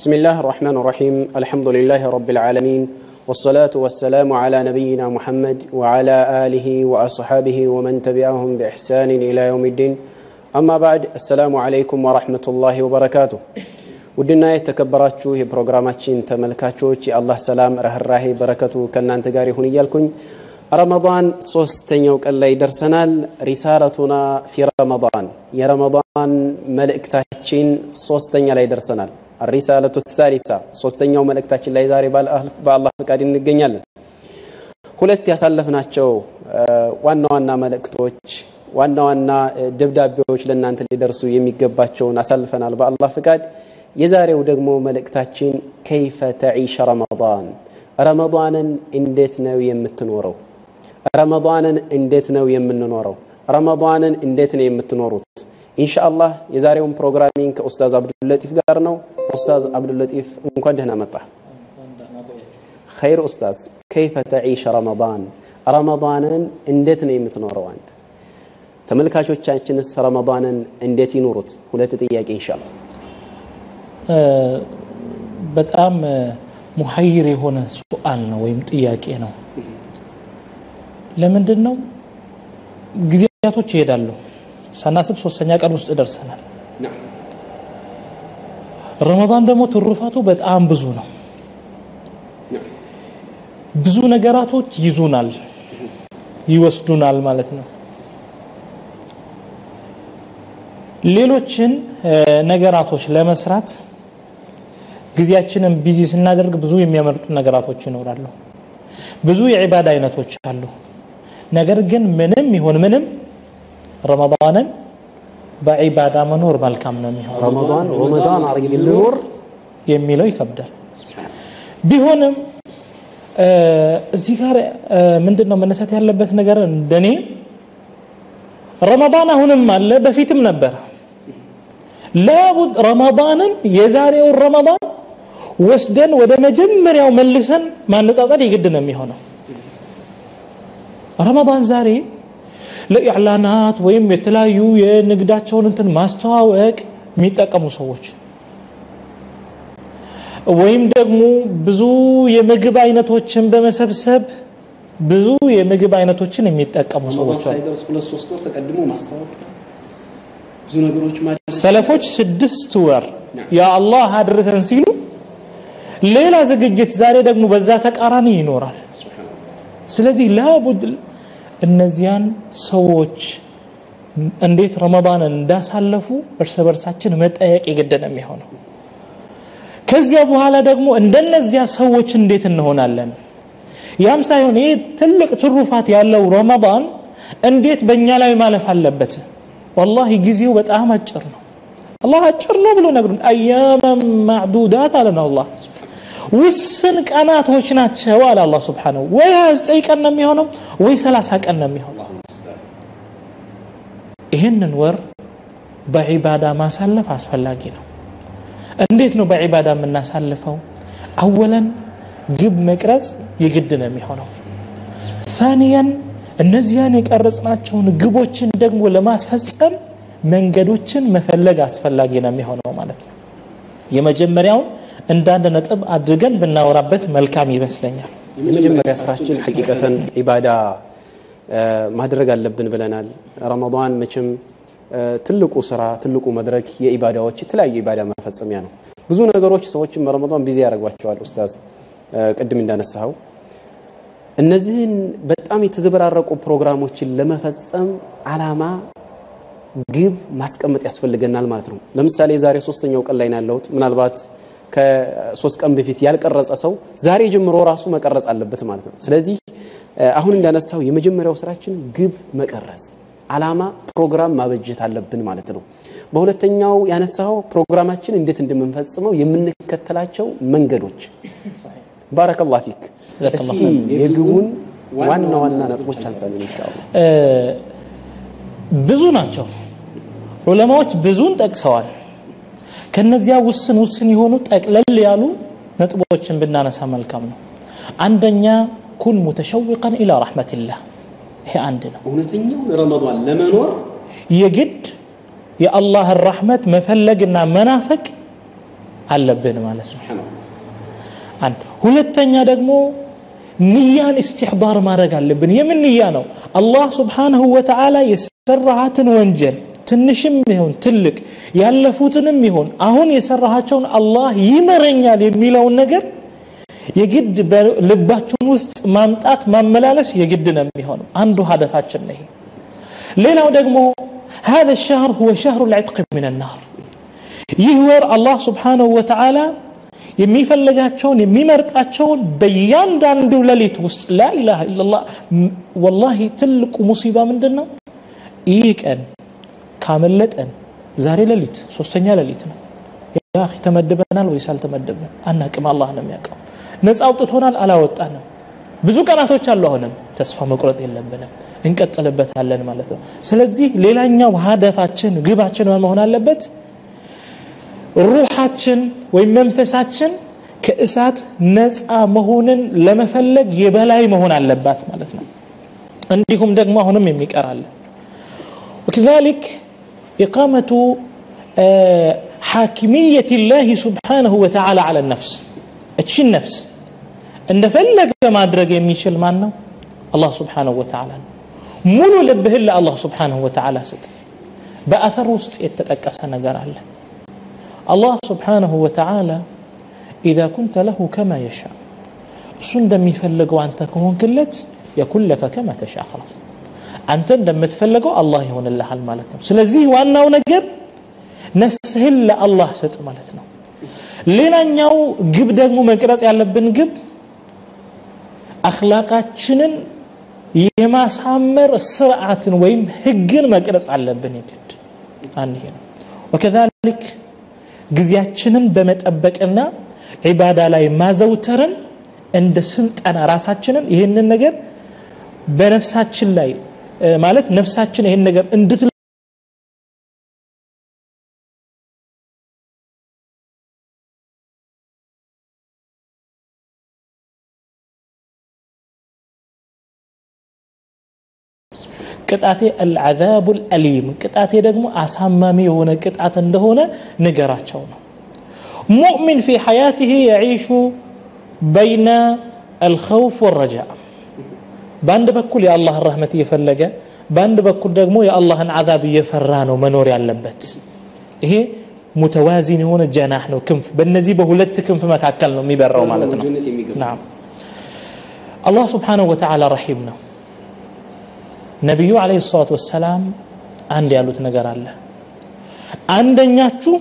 بسم الله الرحمن الرحيم الحمد لله رب العالمين والصلاة والسلام على نبينا محمد وعلى آله وأصحابه ومن تبعهم بإحسان إلى يوم الدين أما بعد السلام عليكم ورحمة الله وبركاته ውድና የተከበራችሁ የፕሮግራማችን ተመልካቾች የአላህ ሰላም ረህራሄ በረከቱ ከእናንተ ጋር ይሁን እያልኩኝ ረመዳን ሶስተኛው ቀን ላይ ደርሰናል ሪሳለቱና ፊ ረመዳን የረመዳን መልእክታችን ሶስተኛ ላይ ደርሰናል ሪሳለቱ ሳሊሳ ሶስተኛው መልእክታችን ላይ ዛሬ በአላህ ፈቃድ እንገኛለን ሁለት ያሳለፍናቸው ዋና ዋና መልእክቶች ዋና ዋና ደብዳቤዎች ለእናንተ ሊደርሱ የሚገባቸውን አሳልፈናል በአላህ ፈቃድ የዛሬው ደግሞ መልእክታችን ከይፈ ተዒሸ ረመዳን ረመዳንን እንዴት ነው የምትኖረው ረመዳንን እንዴት ነው የምንኖረው ረመዳንን እንዴት ነው የምትኖሩት ኢንሻአላህ የዛሬውን ፕሮግራሚንግ ከኡስታዝ አብዱልለጢፍ ጋር ነው ኡስታዝ አብዱልለጢፍ እንኳን ደህና መጣ ኸይር ኡስታዝ ከይፈ ተዒሸ ረመዳን ረመዳንን እንዴት ነው የምትኖረው አንተ ተመልካቾቻችንስ ረመዳንን እንዴት ይኖሩት ሁለት ጥያቄ ኢንሻአላህ በጣም ሙሐይር የሆነ ሱአል ነው ወይም ጥያቄ ነው ለምንድን ነው ጊዜያቶች ይሄዳሉ ሳናስብ ሶስተኛ ቀን ውስጥ ደርሰናል ረመዳን ደግሞ ትሩፋቱ በጣም ብዙ ነው ብዙ ነገራቶች ይዙናል ይወስዱናል ማለት ነው ሌሎችን ነገራቶች ለመስራት ጊዜያችንን ቢዚ ስናደርግ ብዙ የሚያመርጡ ነገራቶች ይኖራሉ ብዙ የዒባዳ አይነቶች አሉ ነገር ግን ምንም ይሁን ምንም ረመዳንን በዒባዳ መኖር መልካም ነው የሚሆነው ረመዳን ረመዳን አርግ ልኖር የሚለው ይከብዳል ቢሆንም እዚህ ጋር ምንድን ነው መነሳት ያለበት ነገር እንደኔ ረመዳን አሁንም አለ በፊትም ነበረ ላቡድ ረመዳንን የዛሬውን ረመዳን ወስደን ወደ መጀመሪያው መልሰን ማነጻጸር የግድ ነው የሚሆነው ረመዳን ዛሬ ለኢዕላናት ወይም የተለያዩ የንግዳቸውን እንትን ማስተዋወቅ የሚጠቀሙ ሰዎች ወይም ደግሞ ብዙ የምግብ አይነቶችን በመሰብሰብ ብዙ የምግብ አይነቶችን የሚጠቀሙ ሰዎች አሉ ሳይደርስ ሁለት ሶስት ወር ተቀድሞ ማስታወቅ ብዙ ነገሮች ሰለፎች ስድስት ወር ያ አላህ አድርሰን ሲሉ ሌላ ዝግጅት ዛሬ ደግሞ በዛ ተቃራኒ ይኖራል ስለዚህ ላቡድ እነዚያን ሰዎች እንዴት ረመዳንን እንዳሳለፉ እርስ በርሳችን መጠየቅ የግድ ነው የሚሆነው ከዚያ በኋላ ደግሞ እንደነዚያ ሰዎች እንዴት እንሆናለን ያም ሳይሆን ይህ ትልቅ ትሩፋት ያለው ረመዳን እንዴት በእኛ ላይ ማለፍ አለበት ወላሂ ጊዜው በጣም አጭር ነው አላህ አጭር ነው ብሎ ነግሩን አያመን ማዕዱዳት አለን አላህ ውስን ቀናቶች ናቸው አለ አላህ ስብሓነሁ ወይ 29 ቀን ነው የሚሆነው ወይ 30 ቀን ነው የሚሆነው ይህንን ወር በዒባዳ ማሳለፍ አስፈላጊ ነው እንዴት ነው በዒባዳ የምናሳልፈው አወለን ግብ መቅረጽ የግድ ነው የሚሆነው ታኒያን እነዚያን የቀረጽናቸውን ግቦችን ደግሞ ለማስፈጸም መንገዶችን መፈለግ አስፈላጊ ነው የሚሆነው ማለት ነው የመጀመሪያውን እንዳንድ ነጥብ አድርገን ብናወራበት መልካም ይመስለኛል የመጀመሪያ ስራችን ሐቂቀተን ኢባዳ ማድረግ አለብን ብለናል ረመዳን መቼም ትልቁ ስራ ትልቁ መድረክ የኢባዳዎች የተለያዩ ኢባዳ መፈጸሚያ ነው ብዙ ነገሮች ሰዎችን በረመዳን ቢዚ ያደርጓቸዋል ኡስታዝ ቅድም እንዳነሳኸው እነዚህን በጣም የተዘበራረቁ ፕሮግራሞችን ለመፈጸም አላማ ግብ ማስቀመጥ ያስፈልገናል ማለት ነው ለምሳሌ ዛሬ ሶስተኛው ቀን ላይ ነው ያለሁት ምናልባት ከሶስት ቀን በፊት ያልቀረጸ ሰው ዛሬ ጀምሮ ራሱ መቀረጽ አለበት ማለት ነው ስለዚህ አሁን እንዳነሳው የመጀመሪያው ስራችን ግብ መቀረጽ አላማ ፕሮግራም ማበጀት አለብን ማለት ነው በሁለተኛው ያነሳው ፕሮግራማችን እንዴት እንደምንፈጽመው የምንከተላቸው መንገዶች ባረከላህ ፊክ እስኪ የግቡን ዋና ዋና ነጥቦች አንሳልን ኢንሻአላህ ብዙ ናቸው ዑለማዎች ብዙን ጠቅሰዋል ከነዚያ ውስን ውስን የሆኑ ጠቅለል ያሉ ነጥቦችን ብናነሳ መልካም ነው አንደኛ ኩን ሙተሸዊቀን ኢላ ረሕመትላህ ይሄ አንድ ነው እውነተኛው ረመዳን ለመኖር የግድ የአላህን ረሕመት መፈለግና መናፈቅ አለብን ማለት ነው አንድ ሁለተኛ ደግሞ ንያን እስትሕዳር ማድረግ አለብን የምን ንያ ነው አላህ ስብሓንሁ ወተዓላ የሰራሃትን ወንጀል ትንሽም ይሁን ትልቅ ያለፉትንም ይሁን አሁን የሰራሃቸውን አላህ ይመረኛል የሚለውን ነገር የግድ በልባችን ውስጥ ማምጣት ማመላለስ የግድ ነው የሚሆነው አንዱ ሀደፋችን ነው ሌላው ደግሞ هذا الشهر هو شهر العتق من النار ይህ ወር አላህ ስብሓንሁ ወተዓላ የሚፈልጋቸውን የሚመርጣቸውን በእያንዳንዱ ሌሊት ውስጥ ላኢላሃ ኢላላህ ወላሂ ትልቁ ሙሲባ ምንድን ነው ይህ ቀን ካመለጠን ዛሬ ሌሊት ሶስተኛ ሌሊት ነው ያ ተመድበናል ወይስ አልተመደብንም አናቅም አላህ ነው የሚያውቀው ነፃ አውጥቶናል አላወጣንም ብዙ ቀናቶች አሉ አሁንም ተስፋ መቁረጥ የለብንም እንቀጥልበታለን ማለት ነው ስለዚህ ሌላኛው ሀደፋችን ግባችን መሆን አለበት ሩሓችን ወይም መንፈሳችን ከእሳት ነፃ መሆንን ለመፈለግ የበላይ መሆን አለባት ማለት ነው እንዲሁም ደግሞ አሁንም የሚቀራለ وكذلك إقامة حاكمية الله سبحانه وتعالى على النفس እቺ ነፍስ እንደፈለገ ማድረግ የሚችል ማን ነው አላህ ስብሓንሁ ወተዓላ ነው ሙሉ ልብህን ለአላህ ስብሓንሁ ወተዓላ ስጥ በአثር ውስጥ የተጠቀሰ ነገር አለ አላህ ስብሓንሁ ወተዓላ ኢዛ ኩንተ ለሁ ከማ የሻ እሱ እንደሚፈልገው አንተ ከሆንክለት የኩን ለከ ከማ ተሻ ኸላስ አንተ እንደምትፈልገው አላህ ይሆንልሃል ማለት ነው ስለዚህ ዋናው ነገር ነፍስህን ለአላህ ስጥ ማለት ነው ሌላኛው ግብ ደግሞ መቅረጽ ያለብን ግብ አክላቃችንን የማሳመር ስርዓትን ወይም ህግን መቅረጽ አለብን የግድ አንድ ይሄ ነው ወከዛሊክ ጊዜያችንን በመጠበቅና ዒባዳ ላይ ማዘውተርን እንደ ስልጠና ራሳችንን ይህንን ነገር በነፍሳችን ላይ ማለት ነፍሳችን ይህን ነገር እንድት ቅጣቴ አልዓዛቡ አልአሊም ቅጣቴ ደግሞ አሳማሚ የሆነ ቅጣት እንደሆነ ንገራቸው ነው ሙእሚን ፊ ሐያትህ የዒሹ በይነ አልኸውፍ ወረጃ በአንድ በኩል የአላህን ረህመት እየፈለገ በአንድ በኩል ደግሞ የአላህን አዛብ እየፈራ ነው መኖር ያለበት ይሄ ሙተዋዚን የሆነ ጀናህ ነው ክንፍ በእነዚህ በሁለት ክንፍ መካከል ነው የሚበራው ማለት ነው ናም አላህ ስብሓንሁ ወተዓላ ረሒም ነው ነቢዩ አለይሂ ሰላቱ ወሰላም አንድ ያሉት ነገር አለ አንደኛችሁ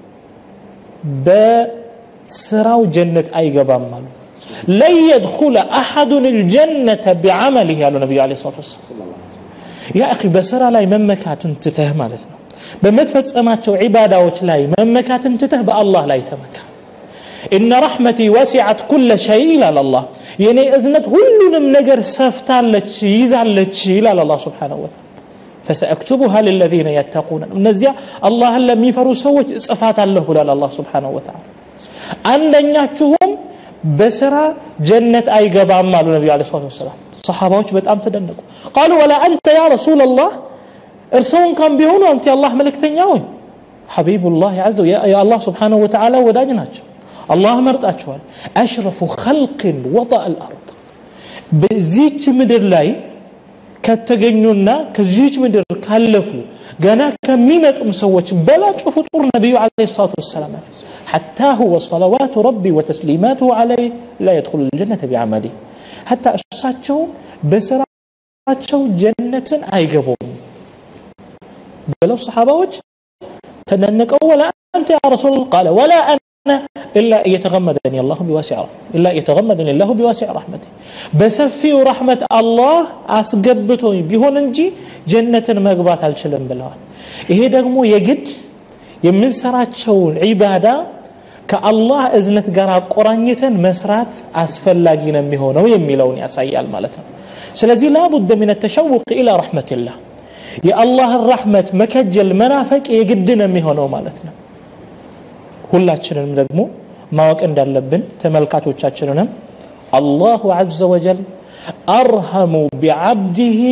በስራው ጀነት አይገባም አሉ ለን የድኹለ አሐዱን ልጀነተ ቢዓመሊህ ያሉ ነቢዩ አለይሂ ሰላቱ ወሰላም ያ አኺ በስራ ላይ መመካትን ትተህ ማለት ነው በምትፈጸማቸው ዒባዳዎች ላይ መመካትን ትተህ በአላህ ላይ ተመካ ኢነ ረሕመቲ ወሲዐት ኩለ ሸይ ይላል አላህ የእኔ እዝነት ሁሉንም ነገር ሰፍታለች ይዛለች ይላል አላህ ስብሓንሁ ወተዓላ ፈሰአክቱቡሃ ልለዚነ የተቁነ እነዚያ አላህን ለሚፈሩ ሰዎች እጽፋት አለሁ ብሏል አላህ ስብሓንሁ ወተዓላ አንደኛችሁም በስራ ጀነት አይገባም አሉ ነቢዩ ለ ሰላት ወሰላም ሰሓባዎች በጣም ተደነቁ ቃሉ ወላ አንተ ያ ረሱላ ላህ እርስዎ እንኳን ቢሆኑ አንተ የአላህ መልእክተኛ ወይ ሐቢቡላህ ዘ የአላህ ስብሓንሁ ወተዓላ ወዳጅ ናቸው አላህ መርጣቸዋል አሽረፉ ኸልቅን ወጣ አልአርድ በዚች ምድር ላይ ከተገኙና ከዚች ምድር ካለፉ ገና ከሚመጡም ሰዎች በላጩ ፍጡር ነቢዩ ለ ሰላት ወሰላም حتى هو صلوات ربي وتسليماته عليه لا يدخل الجنة بعمله حتى እሳቸውም በስራቸው ጀነትን አይገቡም ብለው ሰሓባዎች ተደነቀው ወላ አንተ ያ ረሱል ቃለ ወላ أنا إلا أن يتغمدني الله بواسع إلا أن يتغمدني الله بواسع رحمته بسفي رحمة الله أسقبتني بيهون انجي جنة مقبات الشلم بلوان ይሄ ደግሞ የግድ የምንሰራቸውን ዒባዳ ከአላህ እዝነት ጋር አቆራኝተን መስራት አስፈላጊ ነው የሚሆነው የሚለውን ያሳያል ማለት ነው ስለዚህ ላቡደ ምን ተሸውቅ ኢላ ረሕመትላህ የአላህን ረሕመት መከጀል መናፈቅ የግድ ነው የሚሆነው ማለት ነው ሁላችንንም ደግሞ ማወቅ እንዳለብን ተመልካቾቻችንንም አላሁ ዘ ወጀል አርሐሙ ቢዓብድህ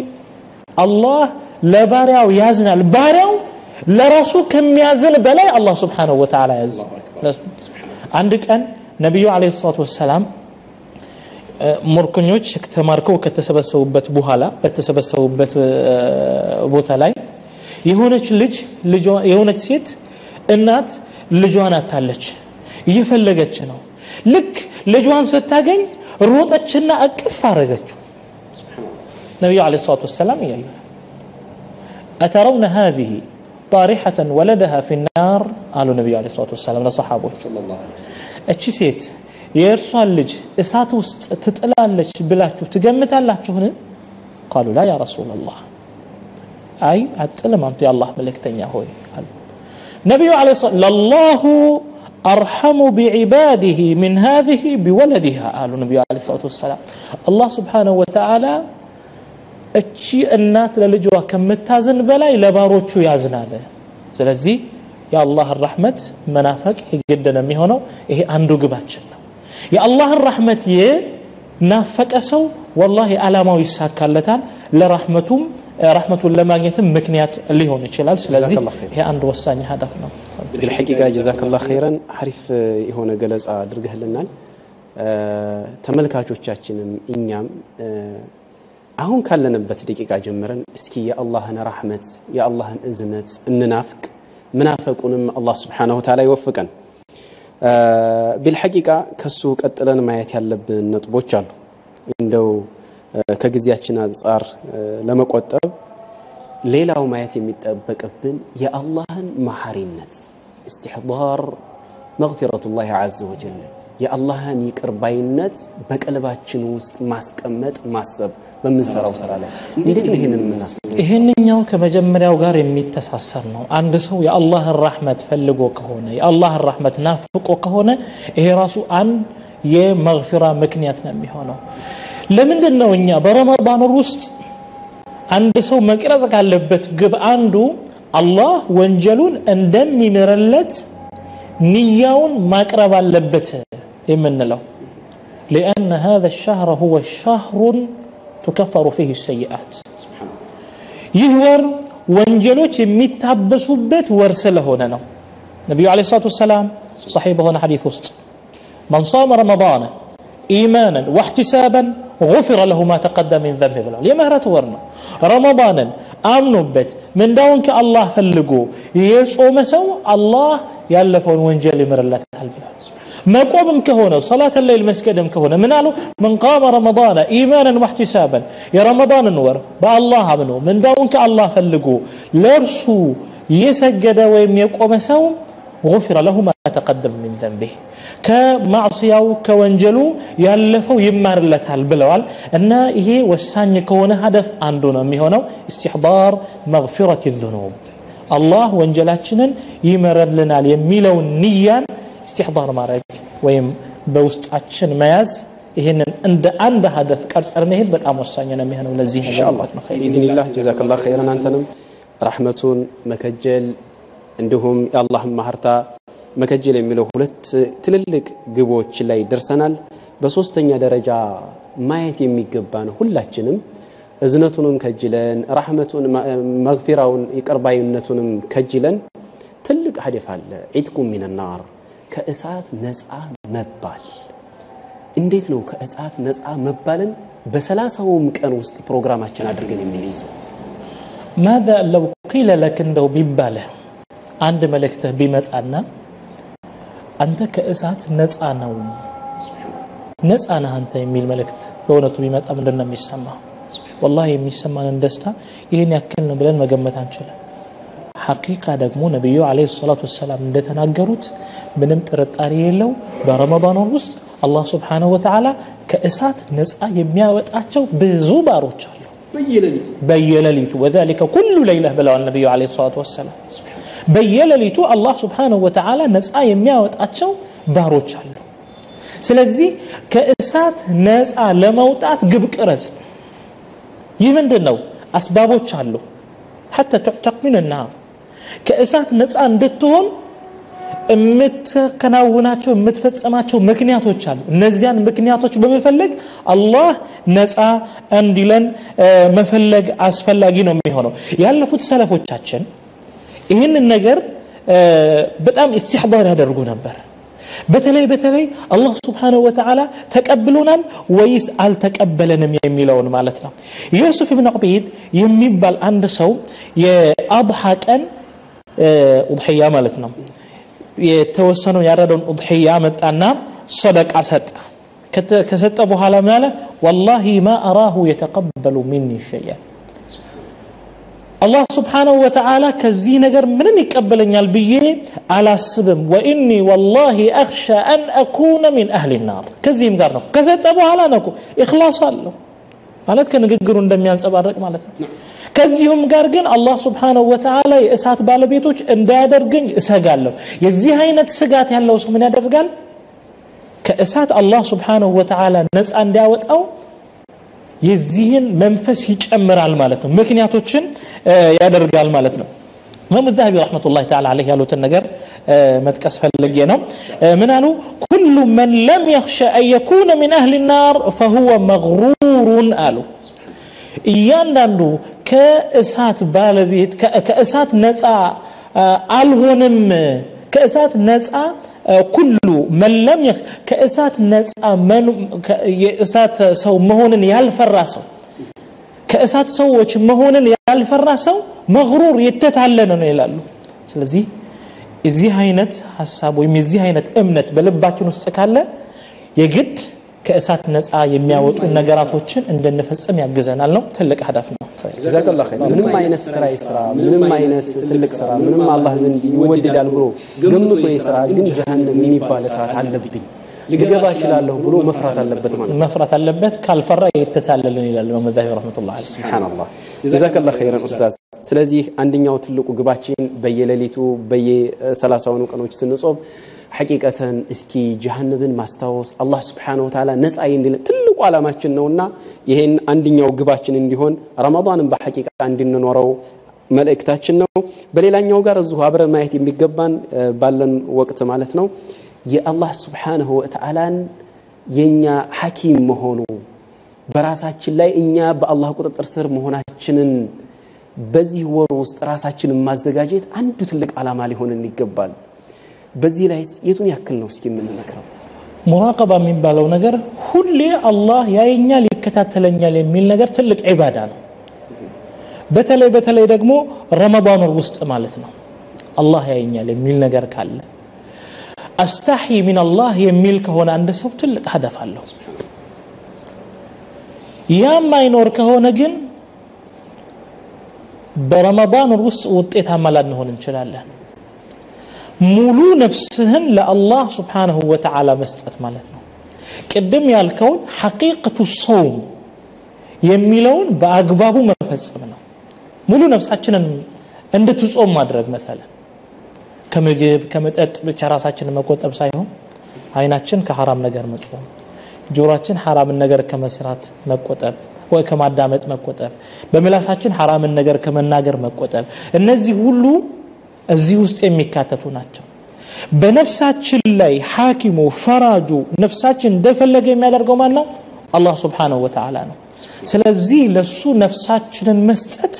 አላህ ለባሪያው ያዝናል ባሪያው ለራሱ ከሚያዝን በላይ አላህ ስብሓንሁ ወተዓላ ያዝ አንድ ቀን ነቢዩ አለይሂ ሰላቱ ወሰላም ሙርኮኞች ተማርከው ከተሰበሰቡበት በኋላ በተሰበሰቡበት ቦታ ላይ የሆነች ልጅ የሆነች ሴት እናት ልጇን አታለች እየፈለገች ነው ልክ ልጇን ስታገኝ ሮጠችና እቅፍ አረገችው ነቢዩ አለ ሰላቱ ወሰላም እያዩ أترون هذه طارحة ولدها في النار قالوا النبي عليه الصلاة والسلام لصحابه እቺ ሴት የእርሷን ልጅ እሳት ውስጥ ትጥላለች ብላችሁ ትገምታላችሁን ቃሉ ላ ያ ረሱላላህ አይ አጥልም አንቱ የአላህ መልእክተኛ ሆይ አሉ ነቢዩ ለ ለላሁ አርሐሙ ቢዕባድህ ምን ሃዚህ ቢወለድሃ አሉ ነቢዩ ለ ሰላት ወሰላም አላህ ስብሓንሁ ወተዓላ እቺ እናት ለልጇ ከምታዝን በላይ ለባሮቹ ያዝናል ስለዚህ የአላህን ረሕመት መናፈቅ የግድ ነው የሚሆነው ይሄ አንዱ ግባችን ነው የአላህን ረሕመት የናፈቀ ሰው ወላሂ ዓላማው ይሳካለታል ለራሕመቱም ረሕመቱን ለማግኘትም ምክንያት ሊሆን ይችላል ስለዚህ ይሄ አንድ ወሳኝ ሀደፍ ነው ቢልሐቂቃ ጀዛከላ ኸይረን ሐሪፍ የሆነ ገለጻ አድርገህልናል ተመልካቾቻችንም እኛም አሁን ካለንበት ደቂቃ ጀምረን እስኪ የአላህን ራሕመት የአላህን እዝነት እንናፍቅ ምናፈቁንም አላህ ስብሓንሁ ተዓላ ይወፍቀን ቢልሐቂቃ ከሱ ቀጥለን ማየት ያለብን ነጥቦች አሉ እንደው ከጊዜያችን አንጻር ለመቆጠብ ሌላው ማየት የሚጠበቅብን የአላህን መሐሪነት እስትሕዳር መግፊረቱላህ ዐዘ ወጀል የአላህን ይቅርባይነት በቀልባችን ውስጥ ማስቀመጥ ማሰብ በምንሰራው ስራ ላይ እንዴት ነው ይህንን የምናስበው ይህንኛው ከመጀመሪያው ጋር የሚተሳሰር ነው አንድ ሰው የአላህን ራሕመት ፈልጎ ከሆነ የአላህን ራሕመት ናፍቆ ከሆነ ይሄ ራሱ አንድ የመግፊራ ምክንያት ነው የሚሆነው ለምንድን ነው እኛ በረመዳን ውስጥ አንድ ሰው መቅረጽ ካለበት ግብ አንዱ አላህ ወንጀሉን እንደሚምርለት ንያውን ማቅረብ አለበት የምንለው لأن هذا الشهر هو شهر تكفر فيه السيئات ይህ ወር ወንጀሎች የሚታበሱበት ወር ስለሆነ ነው ነቢዩ ለ ሰላት ወሰላም صحيح በሆነ ሐዲት ውስጥ من صام رمضان إيمانا واحتسابا غفر له ما تقدم من ذنبه ብለዋል የምህረት ወር ነው ረመዳንን አምኖበት ምንዳውን ከአላህ ፈልጎ የጾመ ሰው አላህ ያለፈውን ወንጀል ይምርለታል ብለዋል መቆምም ከሆነ ሰላት ሌይል መስገድም ከሆነ ምን አሉ ምን ቃመ ረመዳን ኢማናን ዋሕቲሳበን የረመዳንን ወር በአላህ አምኖ ምንዳውን ከአላህ ፈልጎ ለእርሱ የሰገደ ወይም የቆመ ሰው غفر له ما تقدم من ذنبه ከማዕስያው ከወንጀሉ ያለፈው ይማርለታል ብለዋል እና ይሄ ወሳኝ ከሆነ ሀደፍ አንዱ ነው የሚሆነው استحضار مغفرة الذنوب አላህ ወንጀላችንን ይመረልናል የሚለውን ንያን استحضار ማድረግ ወይም በውስጣችን መያዝ ይህንን እንደ አንድ ሀደፍ ቀርጸር መሄድ በጣም ወሳኝ ነው የሚሆነው ለዚህ ኢንሻአላህ ቢኢዝኒላህ ጀዛከላህ ኸይረን አንተንም ረሕመቱን መከጀል እንዲሁም የአላህን ማህርታ መከጀል የሚለው ሁለት ትልልቅ ግቦች ላይ ደርሰናል በሶስተኛ ደረጃ ማየት የሚገባን ሁላችንም እዝነቱንም ከጅለን ራሕመቱን መግፊራውን ይቅርባይነቱንም ከጅለን ትልቅ ሀደፍ አለ ዒትቁም ሚንናር ከእሳት ነፃ መባል እንዴት ነው ከእሳት ነፃ መባልን በሰላሳውም ቀን ውስጥ ፕሮግራማችን አድርገን የምንይዘው ማذا ለው ቂለ ለክ እንደው ቢባለ አንድ መልእክትህ ቢመጣና አንተ ከእሳት ነፃ ነው ነፃ ነህ አንተ የሚል መልእክት በእውነቱ ቢመጣ ምንድን ነው የሚሰማ ወላሂ የሚሰማንን ደስታ ይህን ያክል ነው ብለን መገመት አንችልም ሐቂቃ ደግሞ ነቢዩ አለ ሰላት ወሰላም እንደተናገሩት ምንም ጥርጣሬ የለው በረመዳን ውስጥ አላህ ስብሓንሁ ወተዓላ ከእሳት ነፃ የሚያወጣቸው ብዙ ባሮች አሉ በየሌሊቱ ወዛሊከ ኩሉ ለይለህ ብለዋል ነቢዩ አለ ሰላት ወሰላም በየሌሊቱ አላህ ስብሓንሁ ወተዓላ ነፃ የሚያወጣቸው ባሮች አሉ ስለዚህ ከእሳት ነፃ ለመውጣት ግብ ቅረጽ ይህ ምንድን ነው አስባቦች አሉ ሐታ ቱዕተቅ ምን ናር ከእሳት ነፃ እንድትሆን የምትከናውናቸው የምትፈጸማቸው ምክንያቶች አሉ እነዚያን ምክንያቶች በመፈለግ አላህ ነፃ እንዲለን መፈለግ አስፈላጊ ነው የሚሆነው ያለፉት ሰለፎቻችን ይህንን ነገር በጣም ኢስቲሕዳር ያደርጉ ነበር በተለይ በተለይ አላህ ስብሓንሁ ወተዓላ ተቀብሎናል ወይስ አልተቀበለንም የሚለውን ማለት ነው ዩሱፍ ብን ዑበይድ የሚባል አንድ ሰው የአድሓ ቀን ኡድሕያ ማለት ነው የተወሰነው ያረደውን ኡድሕያ መጣና ሰደቃ ሰጠ ከሰጠ በኋላ ምን አለ ወላሂ ማ አራሁ የተቀበሉ ሚኒ ሸያ አላህ ስብሓንሁ ወተዓላ ከዚህ ነገር ምንም ይቀበለኛል ብዬ አላስብም ወኢኒ ወላሂ አክሻ አን አኩነ ሚን አህሊ ናር ከዚህም ጋር ነው ከሰጠ በኋላ ነው ኢክላስ አለው ማለት ከንግግሩ እንደሚያንጸባርቅ ማለት ነው ከዚሁም ጋር ግን አላህ ስብሓንሁ ወተዓላ የእሳት ባለቤቶች እንዳያደርገኝ እሰጋለሁ የዚህ አይነት ስጋት ያለው ሰው ምን ያደርጋል ከእሳት አላህ ስብሓንሁ ወተዓላ ነፃ እንዲያወጣው የዚህን መንፈስ ይጨምራል ማለት ነው ምክንያቶችን ያደርጋል ማለት ነው ኢማም ዛሀቢ ረሕመቱላህ ተዓላ አለይህ ያሉትን ነገር መጥቀስ ፈልጌ ነው ምን አሉ ኩሉ መን ለም የኽሸ አን የኩነ ሚን አህሊ ናር ፈሁወ መግሩሩን አሉ እያንዳንዱ ከእሳት ባለቤት ከእሳት ነፃ አልሆንም ከእሳት ነፃ ኩሉ መለም ከእሳት ነፃ የእሳት ሰው መሆንን ያልፈራ ሰው ከእሳት ሰዎች መሆንን ያልፈራ ሰው መግሩር የተታለነ ነው ይላሉ ስለዚህ የዚህ አይነት ሀሳብ ወይም የዚህ አይነት እምነት በልባችን ውስጥ ካለ የግድ ከእሳት ነፃ የሚያወጡ ነገራቶችን እንድንፈጽም ያግዘናል ነው ትልቅ ሀዳፍ ነው ጀዛከላ ኸይር ምንም አይነት ስራ ይስራ ምንም አይነት ትልቅ ስራ ምንም አላህ ዘንድ ይወደዳል ብሎ ገምቶ የስራ ግን ጀሃነም የሚባል እሳት አለብኝ ልገባ እችላለሁ ብሎ መፍራት አለበት ማለት ነው መፍራት አለበት ካልፈራ የተታለልን ይላል ኢማም ዛሀቢ ረሕመቱላህ አለይህ ስብሓንላህ ጀዛከላ ኸይረን ኡስታዝ ስለዚህ አንደኛው ትልቁ ግባችን በየሌሊቱ በየሰላሳውኑ ቀኖች ስንጾም ሐቂቀተን እስኪ ጀሃነብን ማስታወስ አላህ ስብሓን ወተዓላ ነፃ እንዲል ትልቁ ዓላማችን ነውና ይሄን አንድኛው ግባችን እንዲሆን ረመዳንን በሐቂቃ እንድንኖረው መልእክታችን ነው በሌላኛው ጋር እዚሁ አብረን ማየት የሚገባን ባለን ወቅት ማለት ነው የአላህ ስብሓንሁ ወተዓላን የእኛ ሐኪም መሆኑ በራሳችን ላይ እኛ በአላህ ቁጥጥር ስር መሆናችንን በዚህ ወር ውስጥ ራሳችንን ማዘጋጀት አንዱ ትልቅ ዓላማ ሊሆንን ይገባል በዚህ ላይ የቱን ያክል ነው እስኪ የምንመክረው ሙራቀባ የሚባለው ነገር ሁሌ አላህ ያየኛል ይከታተለኛል የሚል ነገር ትልቅ ዒባዳ ነው በተለይ በተለይ ደግሞ ረመዳን ወር ውስጥ ማለት ነው አላህ ያየኛል የሚል ነገር ካለ አስታሒ ሚን አላህ የሚል ከሆነ አንድ ሰው ትልቅ ሀደፍ አለው ያም አይኖር ከሆነ ግን በረመዳን ወር ውስጥ ውጤታማ ላንሆን እንችላለን ሙሉ ነፍስህን ለአላህ ስብሓንሁ ወተዓላ መስጠት ማለት ነው ቅድም ያልከውን ሐቂቀቱ ሰውም የሚለውን በአግባቡ መፈጸም ነው ሙሉ ነፍሳችንን እንድትጾም ማድረግ መሰለን ከምግብ ከመጠጥ ብቻ ራሳችንን መቆጠብ ሳይሆን አይናችን ከሐራም ነገር መጾም ጆሮችን ሐራምን ነገር ከመስራት መቆጠብ ወይ ከማዳመጥ መቆጠብ በምላሳችን ሐራምን ነገር ከመናገር መቆጠብ እነዚህ ሁሉ እዚህ ውስጥ የሚካተቱ ናቸው በነፍሳችን ላይ ሐኪሙ ፈራጁ ነፍሳችን እንደፈለገ የሚያደርገው ማን ነው አላህ ስብሓንሁ ወተዓላ ነው ስለዚህ ለሱ ነፍሳችንን መስጠት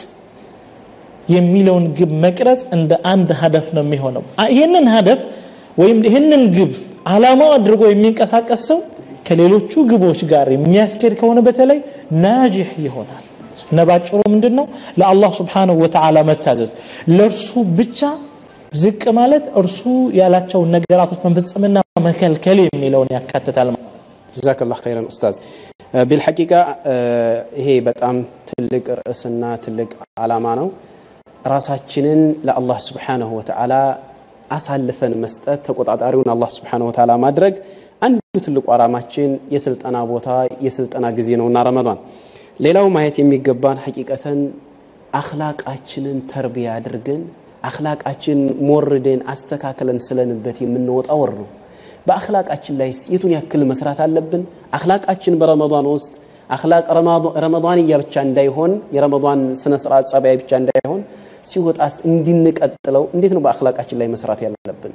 የሚለውን ግብ መቅረጽ እንደ አንድ ሀደፍ ነው የሚሆነው ይህንን ሀደፍ ወይም ይህንን ግብ አላማው አድርጎ የሚንቀሳቀስ ሰው ከሌሎቹ ግቦች ጋር የሚያስኬድ ከሆነ በተለይ ናጅሕ ይሆናል ነባጭሩ ምንድን ነው ለአላህ ስብሓንሁ ወተዓላ መታዘዝ ለእርሱ ብቻ ዝቅ ማለት እርሱ ያላቸውን ነገራቶች መፈጸምና መከልከል የሚለውን ያካትታል ጀዛከላ ኸይረን ኡስታዝ ቢልሐቂቃ ይሄ በጣም ትልቅ ርዕስና ትልቅ ዓላማ ነው ራሳችንን ለአላህ ስብሓንሁ ወተዓላ አሳልፈን መስጠት ተቆጣጣሪውን አላህ ስብሓንሁ ወተዓላ ማድረግ አንዱ ትልቁ ዓላማችን የስልጠና ቦታ የስልጠና ጊዜ ነውና ረመዷን ሌላው ማየት የሚገባን ሐቂቀተን አክላቃችንን ተርቢያ አድርገን አክላቃችን ሞርደን አስተካክለን ስለንበት የምንወጣ ወር ነው በአክላቃችን ላይ የቱን ያክል መስራት አለብን አክላቃችን በረመዷን ውስጥ አክላቅ ረመዷንያ ብቻ እንዳይሆን የረመዷን ስነ ስርዓት ጸባይ ብቻ እንዳይሆን ሲወጣስ እንድንቀጥለው እንዴት ነው በአክላቃችን ላይ መስራት ያለብን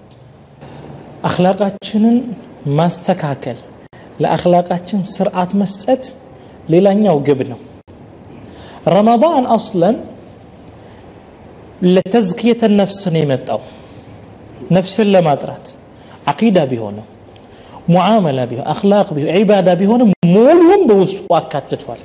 አክላቃችንን ማስተካከል ለአክላቃችን ስርዓት መስጠት ሌላኛው ግብ ነው ረመዳን አስለን ለተዝክየተ ነፍስ ነው የመጣው ነፍስን ለማጥራት አቂዳ ቢሆንም ሙዓመላ ቢሆን አኽላቅ ቢሆን ዒባዳ ቢሆንም ሙሉም በውስጡ አካትቷል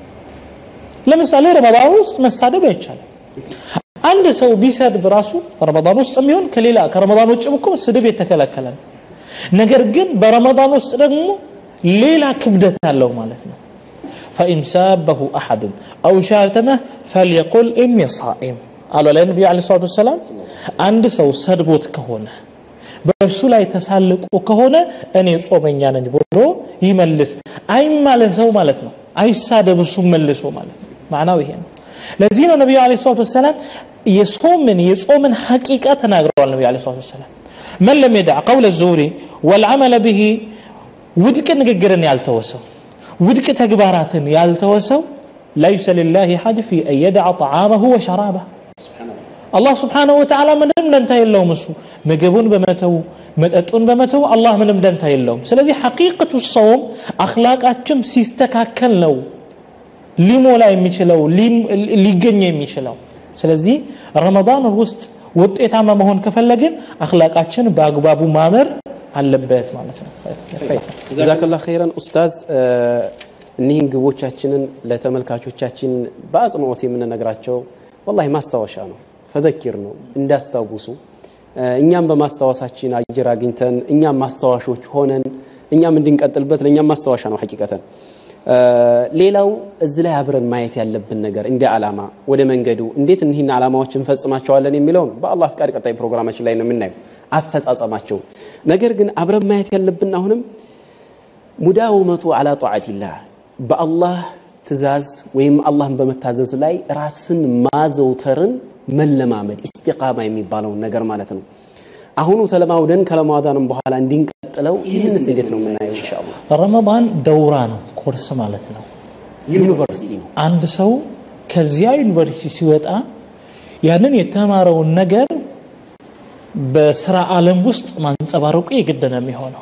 ለምሳሌ ረመዳን ውስጥ መሳደብ አይቻልም አንድ ሰው ቢሰድብ ራሱ ረመዳን ውስጥ የሚሆን ከሌላ ከረመዳን ውጭም እኮ ስድብ የተከለከለ ነው ነገር ግን በረመዳን ውስጥ ደግሞ ሌላ ክብደት አለው ማለት ነው فإن سابه أحد أو شاتمه فليقل إني صائم قالوا على النبي عليه الصلاة والسلام عند سو سدبوت كهونه በእርሱ ላይ ተሳልቆ ከሆነ እኔ ጾመኛ ነኝ ብሎ ይመልስ አይማለን ሰው ማለት ነው አይሳደብ እሱ መልሶ ማለት ነው ማዕናው ይሄ ነው ለዚህ ነው ነቢዩ አለ ሰላት ወሰላም የጾምን የጾምን ሐቂቃ ተናግረዋል ነቢዩ አለ ሰላት ወሰላም መን ለም የድዕ ቀውለ ዙሪ ወልዓመለ ብሂ ውድቅ ንግግርን ያልተወሰው ውድቅ ተግባራትን ያልተወሰው ለይሰ ልላህ ሓጅ ፊ አን የድዓ ጠዓመሁ ወሸራበህ አላህ ስብሓንሁ ወተዓላ ምንም ደንታ የለውም እሱ ምግቡን በመተው መጠጡን በመተው አላህ ምንም ደንታ የለውም ስለዚህ ሐቂቅቱ ሰውም አክላቃችን ሲስተካከል ነው ሊሞላ የሚችለው ሊገኝ የሚችለው ስለዚህ ረመዳን ውስጥ ውጤታማ መሆን ከፈለግን አክላቃችን በአግባቡ ማመር አለበት ማለት ነው ጀዛከላ ኸይረን ኡስታዝ እኒህን ግቦቻችንን ለተመልካቾቻችን በአጽንኦት የምንነግራቸው ወላሂ ማስታወሻ ነው ፈዘኪር ነው እንዳስታውሱ እኛም በማስታወሳችን አጅር አግኝተን እኛም ማስታወሾች ሆነን እኛም እንድንቀጥልበት ለእኛም ማስታወሻ ነው ሐቂቀተን ሌላው እዚህ ላይ አብረን ማየት ያለብን ነገር እንደ ዓላማ ወደ መንገዱ እንዴት እኒህን ዓላማዎች እንፈጽማቸዋለን የሚለውን በአላህ ፍቃድ ቀጣይ ፕሮግራማችን ላይ ነው የምናየው አፈጻጸማቸው ነገር ግን አብረን ማየት ያለብን አሁንም ሙዳውመቱ አላ ጣዓቲላህ በአላህ ትእዛዝ ወይም አላህን በመታዘዝ ላይ ራስን ማዘውተርን መለማመድ ኢስቲቃማ የሚባለውን ነገር ማለት ነው አሁኑ ተለማውደን ከረመዳንም በኋላ እንዲንቀጥለው ይህንስ እንዴት ነው የምናየው ኢንሻአላህ ረመዳን ደውራ ነው ኮርስ ማለት ነው ዩኒቨርሲቲ ነው አንድ ሰው ከዚያ ዩኒቨርሲቲ ሲወጣ ያንን የተማረውን ነገር በስራ ዓለም ውስጥ ማንጸባረቁ የግድ ነው የሚሆነው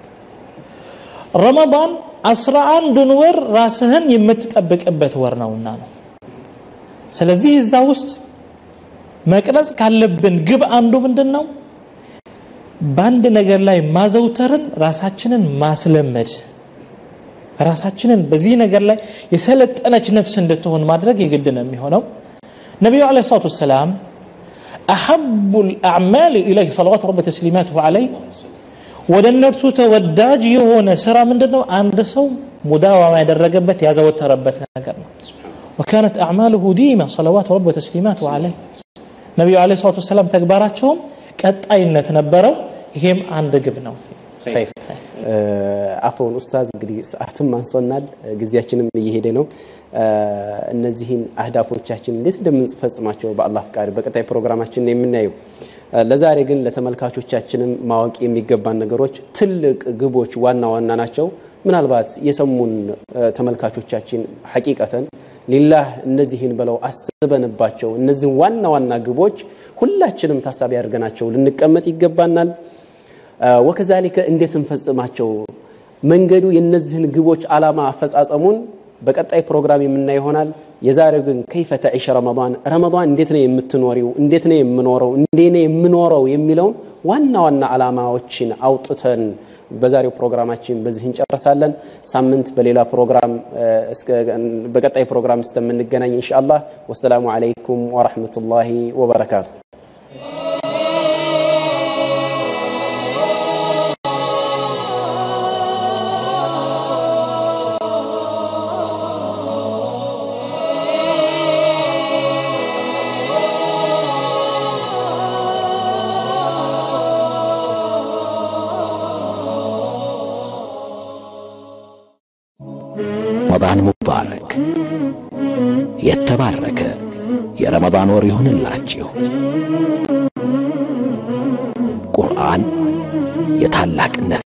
ረመዳን አስራ አንዱን ወር ራስህን የምትጠብቅበት ወር ነውና ነው ስለዚህ እዛ ውስጥ መቅረጽ ካለብን ግብ አንዱ ምንድን ነው በአንድ ነገር ላይ ማዘውተርን ራሳችንን ማስለመድ ራሳችንን በዚህ ነገር ላይ የሰለጠነች ነፍስ እንድትሆን ማድረግ የግድ ነው የሚሆነው ነቢዩ አለ ሰላቱ ወሰላም አሐቡ ልአዕማል ኢለይህ ሰለዋት ረቢ ተስሊማትሁ አለይህ ወደ እነርሱ ተወዳጅ የሆነ ስራ ምንድን ነው አንድ ሰው ሙዳዋማ ያደረገበት ያዘወተረበት ነገር ነው وكانت أعماله ديمة صلوات رب وتسليماته عليه ነቢዩ አለ ሰላቱ ወሰላም ተግባራቸውም ቀጣይነት ነበረው ይሄም አንድ ግብ ነው አፎን ኡስታዝ እንግዲህ ሰዓትም አንሶናል ጊዜያችንም እየሄደ ነው እነዚህን አህዳፎቻችን እንዴት እንደምንፈጽማቸው በአላህ ፍቃድ በቀጣይ ፕሮግራማችን የምናየው ለዛሬ ግን ለተመልካቾቻችንም ማወቅ የሚገባን ነገሮች ትልቅ ግቦች ዋና ዋና ናቸው ምናልባት የሰሙን ተመልካቾቻችን ሐቂቀተን ሊላህ እነዚህን ብለው አስበንባቸው እነዚህን ዋና ዋና ግቦች ሁላችንም ታሳቢ አድርገናቸው ልንቀመጥ ይገባናል ወከዛሊከ እንዴት እንፈጽማቸው መንገዱ የነዚህን ግቦች አላማ አፈጻጸሙን በቀጣይ ፕሮግራም የምናይ ይሆናል የዛሬው ግን ከይፈ ተዒሽ ረመዳን ረመዳን እንዴት ነው የምትኖሪው እንዴት ነው የምኖረው እንዴ ነው የምኖረው የሚለውን ዋና ዋና አላማዎችን አውጥተን በዛሬው ፕሮግራማችን በዚህ እንጨርሳለን ሳምንት በሌላ ፕሮግራም በቀጣይ ፕሮግራም እስከምንገናኝ ኢንሻአላህ ወሰላሙ አለይኩም ወራህመቱላሂ ወበረካቱ ረመዳን ሙባረክ የተባረከ የረመዳን ወር ይሁንላችሁ። ቁርአን የታላቅነት